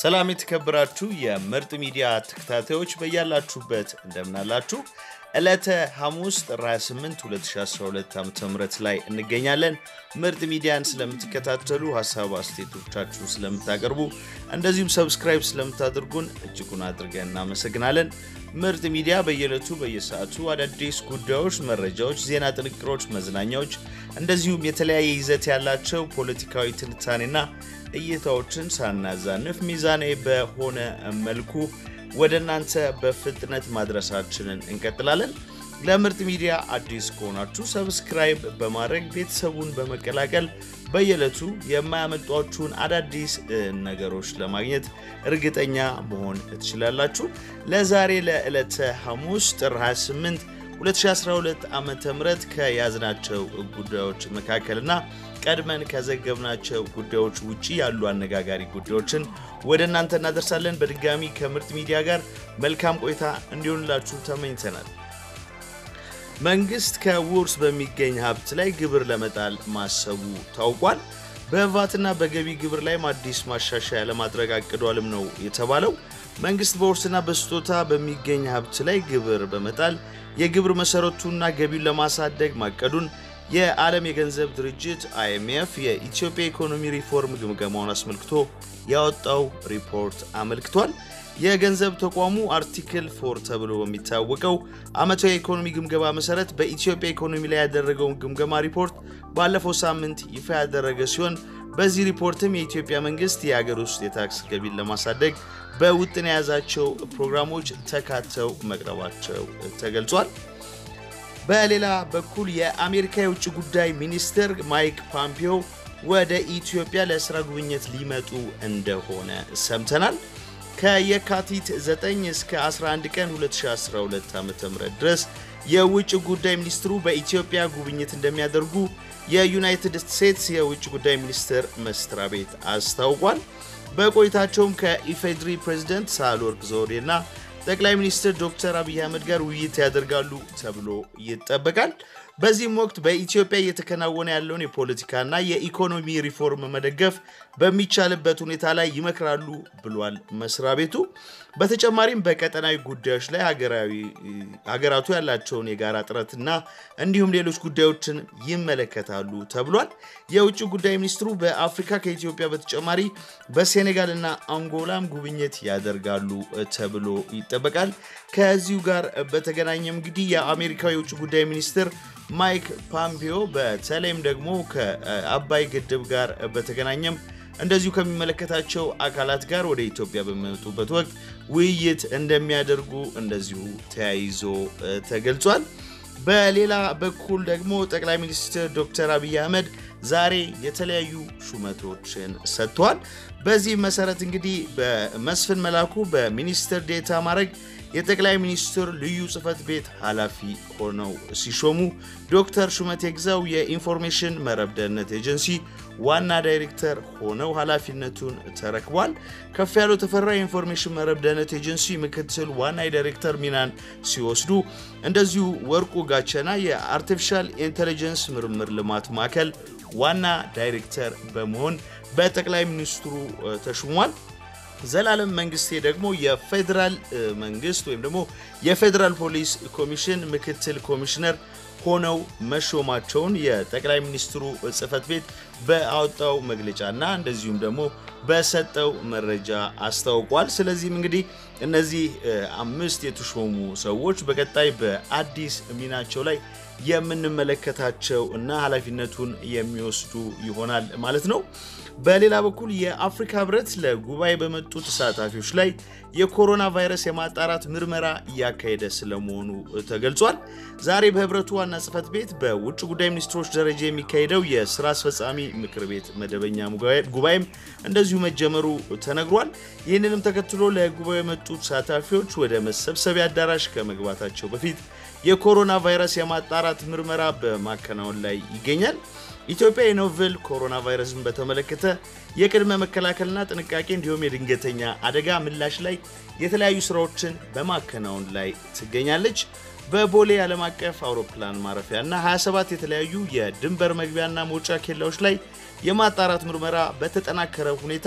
ሰላም የተከበራችሁ የምርጥ ሚዲያ ተከታታዮች በያላችሁበት እንደምናላችሁ። ዕለተ ሐሙስ ጥር 28 2012 ዓ ም ላይ እንገኛለን። ምርጥ ሚዲያን ስለምትከታተሉ ሀሳብ አስተያየቶቻችሁን ስለምታቀርቡ እንደዚሁም ሰብስክራይብ ስለምታደርጉን እጅጉን አድርገን እናመሰግናለን። ምርጥ ሚዲያ በየዕለቱ በየሰዓቱ አዳዲስ ጉዳዮች፣ መረጃዎች፣ ዜና ጥንቅሮች፣ መዝናኛዎች እንደዚሁም የተለያየ ይዘት ያላቸው ፖለቲካዊ ትንታኔና እይታዎችን ሳናዛንፍ ሚዛናዊ በሆነ መልኩ ወደ እናንተ በፍጥነት ማድረሳችንን እንቀጥላለን። ለምርጥ ሚዲያ አዲስ ከሆናችሁ ሰብስክራይብ በማድረግ ቤተሰቡን በመቀላቀል በየዕለቱ የማያመጧችሁን አዳዲስ ነገሮች ለማግኘት እርግጠኛ መሆን ትችላላችሁ። ለዛሬ ለዕለተ ሐሙስ ጥር 28 2012 ዓ ም ከያዝናቸው ጉዳዮች መካከልና ቀድመን ከዘገብናቸው ጉዳዮች ውጪ ያሉ አነጋጋሪ ጉዳዮችን ወደ እናንተ እናደርሳለን። በድጋሚ ከምርጥ ሚዲያ ጋር መልካም ቆይታ እንዲሆንላችሁ ተመኝተናል። መንግስት ከውርስ በሚገኝ ሀብት ላይ ግብር ለመጣል ማሰቡ ታውቋል። በቫትና በገቢ ግብር ላይም አዲስ ማሻሻያ ለማድረግ አቅዷልም ነው የተባለው። መንግስት በውርስና በስጦታ በሚገኝ ሀብት ላይ ግብር በመጣል የግብር መሰረቱና ገቢውን ለማሳደግ ማቀዱን የዓለም የገንዘብ ድርጅት አይኤምኤፍ የኢትዮጵያ ኢኮኖሚ ሪፎርም ግምገማውን አስመልክቶ ያወጣው ሪፖርት አመልክቷል። የገንዘብ ተቋሙ አርቲክል ፎር ተብሎ በሚታወቀው ዓመታዊ የኢኮኖሚ ግምገማ መሰረት በኢትዮጵያ ኢኮኖሚ ላይ ያደረገውን ግምገማ ሪፖርት ባለፈው ሳምንት ይፋ ያደረገ ሲሆን በዚህ ሪፖርትም የኢትዮጵያ መንግስት የሀገር ውስጥ የታክስ ገቢን ለማሳደግ በውጥን የያዛቸው ፕሮግራሞች ተካተው መቅረባቸው ተገልጿል። በሌላ በኩል የአሜሪካ የውጭ ጉዳይ ሚኒስትር ማይክ ፖምፒዮ ወደ ኢትዮጵያ ለስራ ጉብኝት ሊመጡ እንደሆነ ሰምተናል። ከየካቲት 9 እስከ 11 ቀን 2012 ዓ.ም ድረስ የውጭ ጉዳይ ሚኒስትሩ በኢትዮጵያ ጉብኝት እንደሚያደርጉ የዩናይትድ ስቴትስ የውጭ ጉዳይ ሚኒስቴር መስሪያ ቤት አስታውቋል። በቆይታቸውም ከኢፌድሪ ፕሬዝደንት ሳህለወርቅ ዘውዴና ጠቅላይ ሚኒስትር ዶክተር አብይ አህመድ ጋር ውይይት ያደርጋሉ ተብሎ ይጠበቃል። በዚህም ወቅት በኢትዮጵያ እየተከናወነ ያለውን የፖለቲካና የኢኮኖሚ ሪፎርም መደገፍ በሚቻልበት ሁኔታ ላይ ይመክራሉ ብሏል መስሪያ ቤቱ። በተጨማሪም በቀጠናዊ ጉዳዮች ላይ ሀገራቱ ያላቸውን የጋራ ጥረትና እንዲሁም ሌሎች ጉዳዮችን ይመለከታሉ ተብሏል። የውጭ ጉዳይ ሚኒስትሩ በአፍሪካ ከኢትዮጵያ በተጨማሪ በሴኔጋልና አንጎላም ጉብኝት ያደርጋሉ ተብሎ ይጠበቃል። ከዚሁ ጋር በተገናኘም እንግዲህ የአሜሪካው የውጭ ጉዳይ ሚኒስትር ማይክ ፖምፒዮ በተለይም ደግሞ ከአባይ ግድብ ጋር በተገናኘም እንደዚሁ ከሚመለከታቸው አካላት ጋር ወደ ኢትዮጵያ በሚመጡበት ወቅት ውይይት እንደሚያደርጉ እንደዚሁ ተያይዞ ተገልጿል። በሌላ በኩል ደግሞ ጠቅላይ ሚኒስትር ዶክተር አብይ አህመድ ዛሬ የተለያዩ ሹመቶችን ሰጥተዋል። በዚህ መሰረት እንግዲህ በመስፍን መላኩ በሚኒስትር ዴታ ማድረግ የጠቅላይ ሚኒስትር ልዩ ጽህፈት ቤት ኃላፊ ሆነው ሲሾሙ ዶክተር ሹመቴ ግዛው የኢንፎርሜሽን መረብ ደህንነት ኤጀንሲ ዋና ዳይሬክተር ሆነው ኃላፊነቱን ተረክቧል። ከፍ ያለው ተፈራ የኢንፎርሜሽን መረብ ደህንነት ኤጀንሲ ምክትል ዋና ዳይሬክተር ሚናን ሲወስዱ፣ እንደዚሁ ወርቁ ጋቸና የአርቲፊሻል ኢንቴሊጀንስ ምርምር ልማት ማዕከል ዋና ዳይሬክተር በመሆን በጠቅላይ ሚኒስትሩ ተሹሟል። ዘላለም መንግስቴ ደግሞ የፌዴራል መንግስት ወይም ደግሞ የፌዴራል ፖሊስ ኮሚሽን ምክትል ኮሚሽነር ሆነው መሾማቸውን የጠቅላይ ሚኒስትሩ ጽህፈት ቤት በአወጣው መግለጫና እንደዚሁም ደግሞ በሰጠው መረጃ አስታውቋል። ስለዚህም እንግዲህ እነዚህ አምስት የተሾሙ ሰዎች በቀጣይ በአዲስ ሚናቸው ላይ የምንመለከታቸው እና ኃላፊነቱን የሚወስዱ ይሆናል ማለት ነው። በሌላ በኩል የአፍሪካ ህብረት ለጉባኤ በመጡ ተሳታፊዎች ላይ የኮሮና ቫይረስ የማጣራት ምርመራ እያካሄደ ስለመሆኑ ተገልጿል። ዛሬ በህብረቱ ዋና ጽህፈት ቤት በውጭ ጉዳይ ሚኒስትሮች ደረጃ የሚካሄደው የስራ አስፈጻሚ ምክር ቤት መደበኛ ጉባኤም እንደዚሁ መጀመሩ ተነግሯል። ይህንንም ተከትሎ ለጉባኤ የመጡ ተሳታፊዎች ወደ መሰብሰቢያ አዳራሽ ከመግባታቸው በፊት የኮሮና ቫይረስ የማጣራት ምርመራ በማከናወን ላይ ይገኛል። ኢትዮጵያ የኖቨል ኮሮና ቫይረስን በተመለከተ የቅድመ መከላከልና ጥንቃቄ እንዲሁም የድንገተኛ አደጋ ምላሽ ላይ የተለያዩ ስራዎችን በማከናወን ላይ ትገኛለች። በቦሌ ዓለም አቀፍ አውሮፕላን ማረፊያ እና 27 የተለያዩ የድንበር መግቢያና መውጫ ኬላዎች ላይ የማጣራት ምርመራ በተጠናከረ ሁኔታ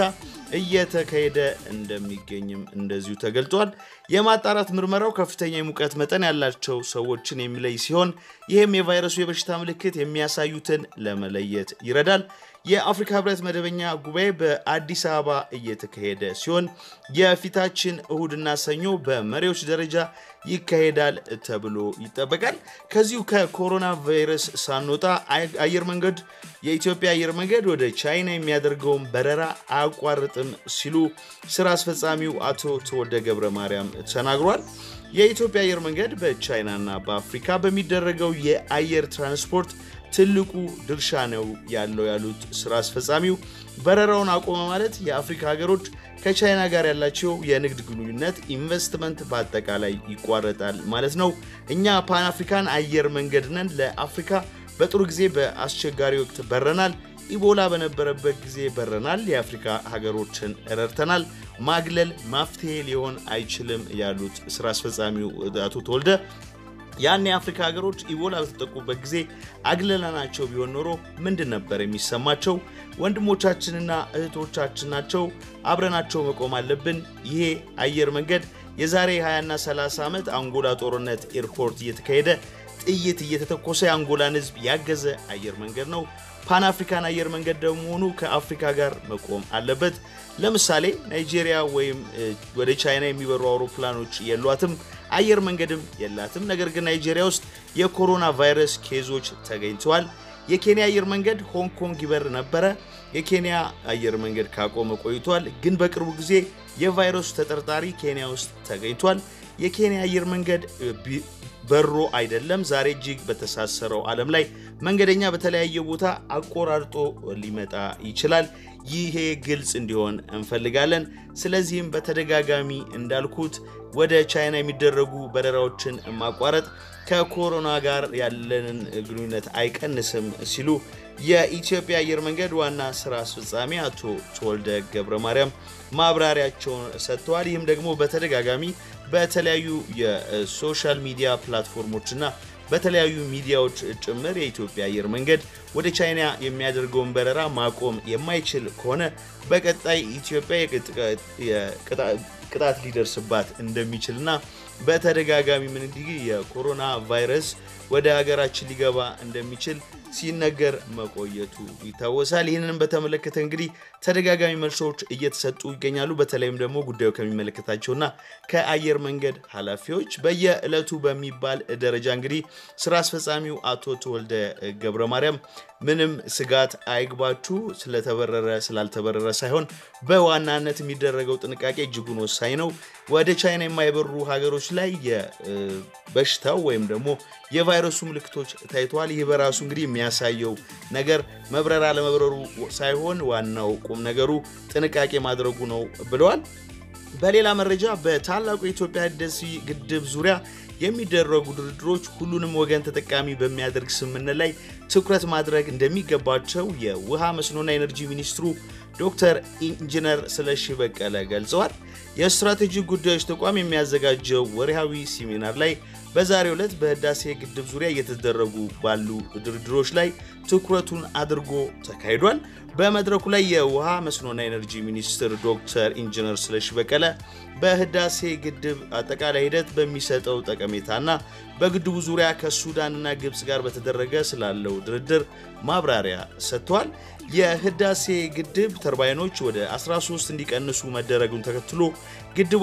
እየተካሄደ እንደሚገኝም እንደዚሁ ተገልጧል። የማጣራት ምርመራው ከፍተኛ የሙቀት መጠን ያላቸው ሰዎችን የሚለይ ሲሆን ይህም የቫይረሱ የበሽታ ምልክት የሚያሳዩትን ለመለየት ይረዳል። የአፍሪካ ህብረት መደበኛ ጉባኤ በአዲስ አበባ እየተካሄደ ሲሆን የፊታችን እሁድና ሰኞ በመሪዎች ደረጃ ይካሄዳል ተብሎ ይጠበቃል። ከዚሁ ከኮሮና ቫይረስ ሳንወጣ አየር መንገድ የኢትዮጵያ አየር መንገድ ወደ ቻይና የሚያደርገውን በረራ አያቋርጥም ሲሉ ስራ አስፈጻሚው አቶ ተወልደ ገብረ ማርያም ተናግሯል። የኢትዮጵያ አየር መንገድ በቻይናና በአፍሪካ በሚደረገው የአየር ትራንስፖርት ትልቁ ድርሻ ነው ያለው ያሉት ስራ አስፈጻሚው በረራውን አቆመ ማለት የአፍሪካ ሀገሮች ከቻይና ጋር ያላቸው የንግድ ግንኙነት፣ ኢንቨስትመንት በአጠቃላይ ይቋረጣል ማለት ነው። እኛ ፓን አፍሪካን አየር መንገድ ነን። ለአፍሪካ በጥሩ ጊዜ በአስቸጋሪ ወቅት በረናል። ኢቦላ በነበረበት ጊዜ በረናል። የአፍሪካ ሀገሮችን ረድተናል። ማግለል መፍትሄ ሊሆን አይችልም ያሉት ስራ አስፈጻሚው አቶ ተወልደ ያን የአፍሪካ ሀገሮች ኢቦላ በተጠቁበት ጊዜ አግለላናቸው ቢሆን ኖሮ ምንድን ነበር የሚሰማቸው? ወንድሞቻችንና እህቶቻችን ናቸው። አብረናቸው መቆም አለብን። ይሄ አየር መንገድ የዛሬ 20ና 30 ዓመት አንጎላ ጦርነት ኤርፖርት እየተካሄደ ጥይት እየተተኮሰ የአንጎላን ሕዝብ ያገዘ አየር መንገድ ነው። ፓን አፍሪካን አየር መንገድ ደግሞ ከአፍሪካ ጋር መቆም አለበት። ለምሳሌ ናይጄሪያ ወይም ወደ ቻይና የሚበሩ አውሮፕላኖች የሏትም፣ አየር መንገድም የላትም። ነገር ግን ናይጄሪያ ውስጥ የኮሮና ቫይረስ ኬዞች ተገኝተዋል። የኬንያ አየር መንገድ ሆንግ ኮንግ ይበር ነበረ። የኬንያ አየር መንገድ ካቆመ ቆይቷል። ግን በቅርቡ ጊዜ የቫይረሱ ተጠርጣሪ ኬንያ ውስጥ ተገኝቷል። የኬንያ አየር መንገድ በሮ አይደለም። ዛሬ እጅግ በተሳሰረው ዓለም ላይ መንገደኛ በተለያየ ቦታ አቆራርጦ ሊመጣ ይችላል። ይሄ ግልጽ እንዲሆን እንፈልጋለን። ስለዚህም በተደጋጋሚ እንዳልኩት ወደ ቻይና የሚደረጉ በረራዎችን ማቋረጥ ከኮሮና ጋር ያለንን ግንኙነት አይቀንስም ሲሉ የኢትዮጵያ አየር መንገድ ዋና ስራ አስፈጻሚ አቶ ተወልደ ገብረ ማርያም ማብራሪያቸውን ሰጥተዋል። ይህም ደግሞ በተደጋጋሚ በተለያዩ የሶሻል ሚዲያ ፕላትፎርሞችና በተለያዩ ሚዲያዎች ጭምር የኢትዮጵያ አየር መንገድ ወደ ቻይና የሚያደርገውን በረራ ማቆም የማይችል ከሆነ በቀጣይ ኢትዮጵያ ቅጣት ሊደርስባት እንደሚችልና በተደጋጋሚ ምን እንዲህ የኮሮና ቫይረስ ወደ ሀገራችን ሊገባ እንደሚችል ሲነገር መቆየቱ ይታወሳል። ይህንንም በተመለከተ እንግዲህ ተደጋጋሚ መልሶች እየተሰጡ ይገኛሉ። በተለይም ደግሞ ጉዳዩ ከሚመለከታቸውና ከአየር መንገድ ኃላፊዎች በየዕለቱ በሚባል ደረጃ እንግዲህ ስራ አስፈጻሚው አቶ ተወልደ ገብረ ማርያም ምንም ስጋት አይግባችሁ፣ ስለተበረረ ስላልተበረረ ሳይሆን በዋናነት የሚደረገው ጥንቃቄ እጅጉን ወሳኝ ነው። ወደ ቻይና የማይበሩ ሀገሮች ላይ የበሽታው ወይም ደግሞ የቫይረሱ ምልክቶች ታይተዋል። ይህ በራሱ እንግዲህ የሚያሳየው ነገር መብረር አለመብረሩ ሳይሆን ዋናው ቁም ነገሩ ጥንቃቄ ማድረጉ ነው ብለዋል። በሌላ መረጃ በታላቁ የኢትዮጵያ ህዳሴ ግድብ ዙሪያ የሚደረጉ ድርድሮች ሁሉንም ወገን ተጠቃሚ በሚያደርግ ስምምነት ላይ ትኩረት ማድረግ እንደሚገባቸው የውሃ መስኖና ኤነርጂ ሚኒስትሩ ዶክተር ኢንጂነር ስለሺ በቀለ ገልጸዋል። የስትራቴጂክ ጉዳዮች ተቋም የሚያዘጋጀው ወርሃዊ ሴሚናር ላይ በዛሬው ዕለት በህዳሴ ግድብ ዙሪያ እየተደረጉ ባሉ ድርድሮች ላይ ትኩረቱን አድርጎ ተካሂዷል። በመድረኩ ላይ የውሃ መስኖና ኤነርጂ ሚኒስትር ዶክተር ኢንጂነር ስለሺ በቀለ በህዳሴ ግድብ አጠቃላይ ሂደት በሚሰጠው ጠቀሜታና በግድቡ ዙሪያ ከሱዳንና ግብፅ ጋር በተደረገ ስላለው ድርድር ማብራሪያ ሰጥተዋል። የህዳሴ ግድብ ተርባይኖች ወደ 13 እንዲቀንሱ መደረጉን ተከትሎ ግድቡ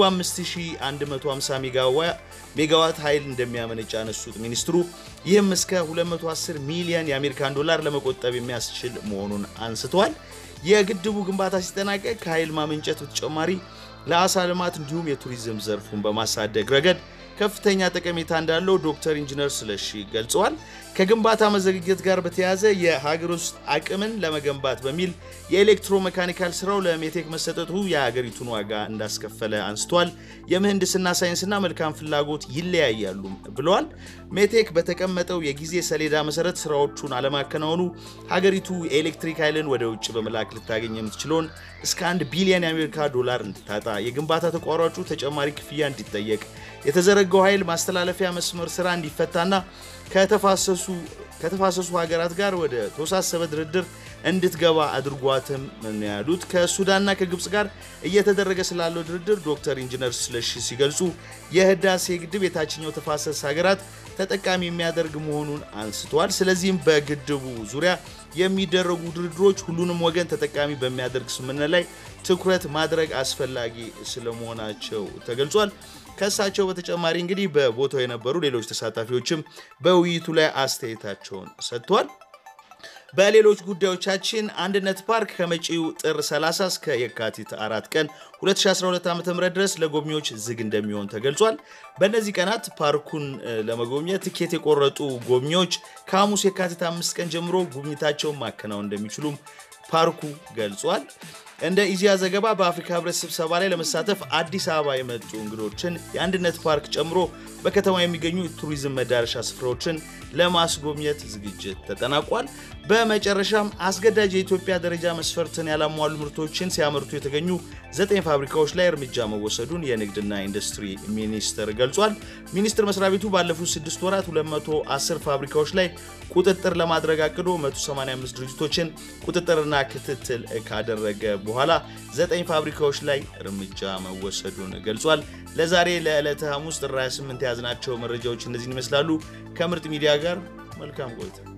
5150 ሜጋዋት ኃይል እንደሚያመነጭ ያነሱት ሚኒስትሩ ይህም እስከ 210 ሚሊዮን የአሜሪካን ዶላር ለመቆጠብ የሚያስችል መሆኑን አንስተዋል። የግድቡ ግንባታ ሲጠናቀቅ ከኃይል ማመንጨት በተጨማሪ ለአሳ ልማት እንዲሁም የቱሪዝም ዘርፉን በማሳደግ ረገድ ከፍተኛ ጠቀሜታ እንዳለው ዶክተር ኢንጂነር ስለሺ ገልጸዋል። ከግንባታ መዘግየት ጋር በተያያዘ የሀገር ውስጥ አቅምን ለመገንባት በሚል የኤሌክትሮ መካኒካል ስራው ለሜቴክ መሰጠቱ የሀገሪቱን ዋጋ እንዳስከፈለ አንስተዋል። የምህንድስና ሳይንስና መልካም ፍላጎት ይለያያሉ ብለዋል። ሜቴክ በተቀመጠው የጊዜ ሰሌዳ መሰረት ስራዎቹን አለማከናወኑ ሀገሪቱ የኤሌክትሪክ ኃይልን ወደ ውጭ በመላክ ልታገኝ የምትችለውን እስከ አንድ ቢሊዮን የአሜሪካ ዶላር እንድታጣ፣ የግንባታ ተቋራጩ ተጨማሪ ክፍያ እንዲጠየቅ፣ የተዘረጋው ኃይል ማስተላለፊያ መስመር ስራ እንዲፈታና ከተፋሰሱ ሀገራት ጋር ወደ ተወሳሰበ ድርድር እንድትገባ አድርጓትም ነው ያሉት። ከሱዳንና ከግብፅ ጋር እየተደረገ ስላለው ድርድር ዶክተር ኢንጂነር ስለሺ ሲገልጹ የህዳሴ ግድብ የታችኛው ተፋሰስ ሀገራት ተጠቃሚ የሚያደርግ መሆኑን አንስተዋል። ስለዚህም በግድቡ ዙሪያ የሚደረጉ ድርድሮች ሁሉንም ወገን ተጠቃሚ በሚያደርግ ስምምነት ላይ ትኩረት ማድረግ አስፈላጊ ስለመሆናቸው ተገልጿል። ከእሳቸው በተጨማሪ እንግዲህ በቦታው የነበሩ ሌሎች ተሳታፊዎችም በውይይቱ ላይ አስተያየታቸውን ሰጥተዋል። በሌሎች ጉዳዮቻችን አንድነት ፓርክ ከመጪው ጥር 30 እስከ የካቲት አራት ቀን 2012 ዓ.ም ድረስ ለጎብኚዎች ዝግ እንደሚሆን ተገልጿል። በእነዚህ ቀናት ፓርኩን ለመጎብኘት ትኬት የቆረጡ ጎብኚዎች ከሐሙስ የካቲት አምስት ቀን ጀምሮ ጉብኝታቸውን ማከናወን እንደሚችሉም ፓርኩ ገልጿል። እንደ ኢዜአ ዘገባ በአፍሪካ ህብረት ስብሰባ ላይ ለመሳተፍ አዲስ አበባ የመጡ እንግዶችን የአንድነት ፓርክ ጨምሮ በከተማ የሚገኙ ቱሪዝም መዳረሻ ስፍራዎችን ለማስጎብኘት ዝግጅት ተጠናቋል። በመጨረሻም አስገዳጅ የኢትዮጵያ ደረጃ መስፈርትን ያላሟሉ ምርቶችን ሲያመርቱ የተገኙ ዘጠኝ ፋብሪካዎች ላይ እርምጃ መወሰዱን የንግድና ኢንዱስትሪ ሚኒስቴር ገልጿል። ሚኒስቴር መስሪያ ቤቱ ባለፉት ስድስት ወራት 210 ፋብሪካዎች ላይ ቁጥጥር ለማድረግ አቅዶ 185 ድርጅቶችን ቁጥጥርና ክትትል ካደረገ በኋላ ዘጠኝ ፋብሪካዎች ላይ እርምጃ መወሰዱን ገልጿል። ለዛሬ ለዕለተ ሐሙስ ጥር 28 የያዝናቸው መረጃዎች እነዚህን ይመስላሉ። ከምርጥ ሚዲያ ጋር መልካም ቆይታ